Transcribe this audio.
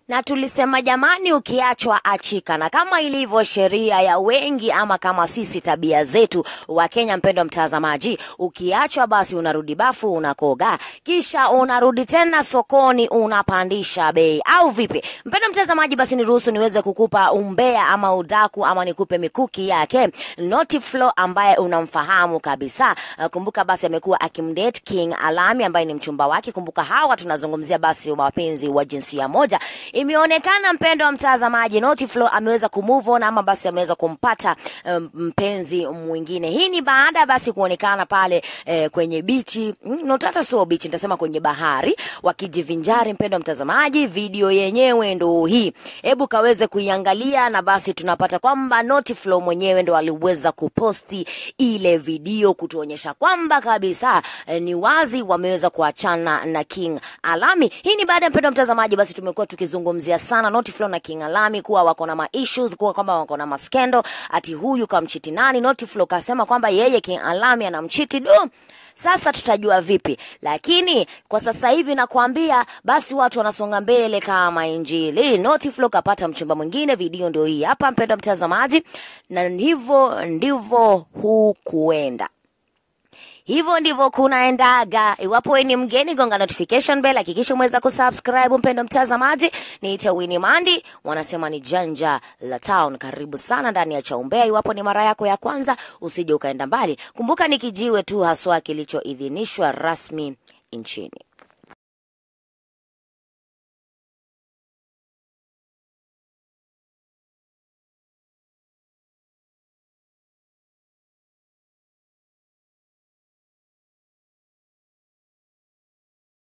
na tulisema jamani, ukiachwa achika, na kama ilivyo sheria ya wengi ama kama sisi tabia zetu wa Kenya, mpendwa mtazamaji, ukiachwa basi unarudi bafu unakoga, kisha unarudi tena sokoni unapandisha bei, au vipi? Mpendwa mtazamaji, basi niruhusu niweze kukupa umbea ama udaku ama nikupe mikuki yake Naughty Flo ambaye unamfahamu kabisa. Uh, Kumbuka basi amekuwa akimdate King Alami ambaye ni mchumba wake. Kumbuka hawa tunazungumzia basi wapenzi wa jinsia moja. Imeonekana mpendo wa mtazamaji, Naughty Flo ameweza kumove on ama basi ameweza kumpata um, mpenzi mwingine. Hii ni baada basi kuonekana pale eh, kwenye bichi mm, not hata sio bichi, nitasema kwenye bahari wakijivinjari. Mpendo wa mtazamaji, video yenyewe ndo hii, hebu kaweze kuiangalia, na basi tunapata kwamba Naughty Flo mwenyewe ndo aliweza kuposti ile video kutuonyesha kwamba kabisa eh, ni wazi wameweza kuachana na King Alami. Hii ni baada ya mpendo wa mtazamaji, basi tumekuwa tukizungumzia sana Naughty Flo na King Alami kuwa wako na ma issues, kuwa kwamba wako na maskendo, ati huyu kamchiti nani. Naughty Flo kasema kwamba yeye King Alami anamchiti do sasa tutajua vipi? Lakini kwa sasa hivi nakwambia, basi watu wanasonga mbele kama Injili. Naughty Flo kapata mchumba mwingine, video ndio hii hapa, mpendwa mtazamaji, na hivyo ndivyo hukuenda. Hivyo ndivyo kunaendaga. Iwapo wewe ni mgeni, gonga notification bell, hakikisha umeweza kusubscribe. Mpendo mtazamaji, niite Winnie Mandi, wanasema ni janja la town. Karibu sana ndani ya Chaumbea. Iwapo ni mara yako ya kwanza, usije ukaenda mbali. Kumbuka ni kijiwe tu haswa kilichoidhinishwa rasmi nchini.